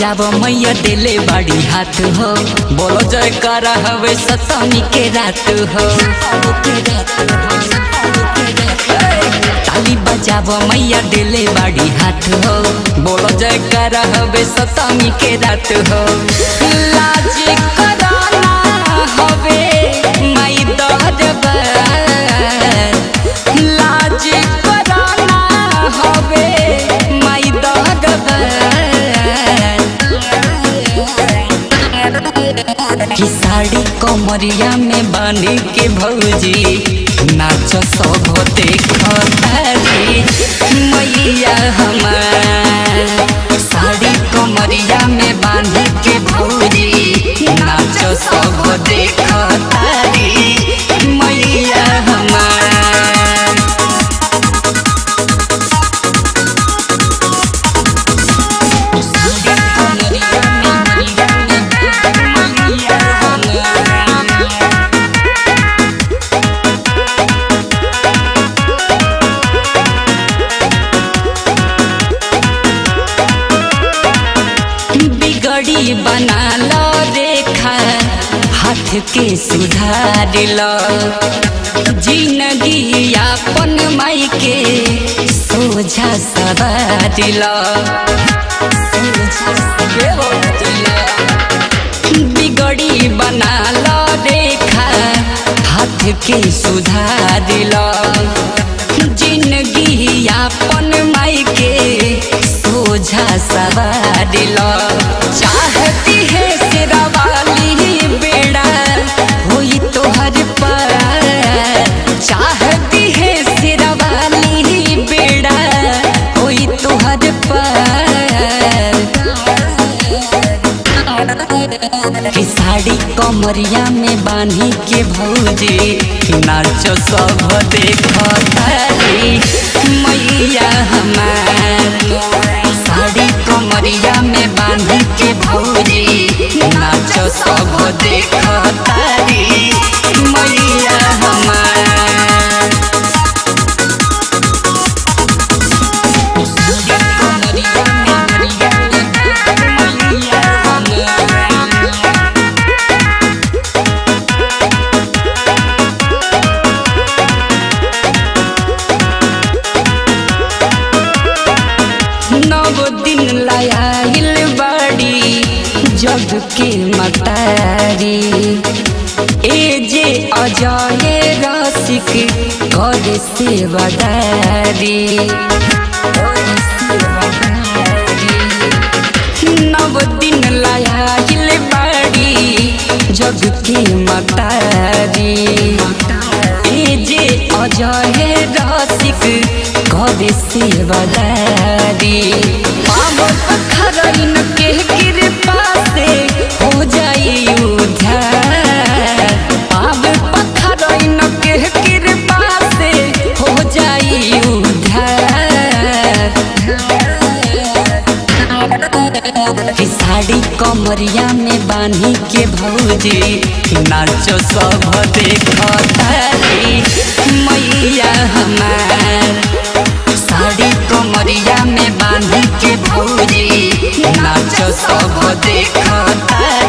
बजाव मैया दिले बाड़ी हाथ हो बोलो जय कर हवे सतमी के रात हो ताली बजाव मैया दिले बाड़ी हाथ हो बोलो जय कर हवे सतमी के रात हो लाज कराना हवे माई दरबार लाज कराना हवे माई दरबार कि साड़ी कमरिया में बांध के भौजी नाच सब देखतारी मैया हमार साड़ी कमरिया में बांध के भौजी नाच सब देखतारी मैया हमार बिगड़ी बना लो रेखा हाथ के सुधार लो जिंदगी अपन माई के सोझा सवार लो बिगड़ी बना लो रेखा हाथ के सुधार लो जिंदगी अपन माई के सोझा सवार लो चाहती है सिरवाली बेड़ा होई तोहर पर चाहती है सिरवाली बेड़ा होई तोहर पर कि साड़ी कमरिया में बांधी के भौजी नाचो सब देखतारी मैया हमार साड़ी कमरिया में बांधी के भौजी नाचो सब देखतारी मैया हमार नव दिन लायल बाड़ी जग के मतारी ए जे अजय रसिक कर सेवादारी नव दिन लायल बाड़ी जग के मतारी ए जे अजय रसिक कर सेवादारी पाव खरैन के कृपा से हो जाई उद्धार पाव पखरैन के कृपा से हो जाई उद्धार कि साड़ी कमरिया में बांधी के भौजी नाचो सब देखतारी मैया हमार साड़ी कमरिया में बांधी के भौजी नाचो सब देखतारी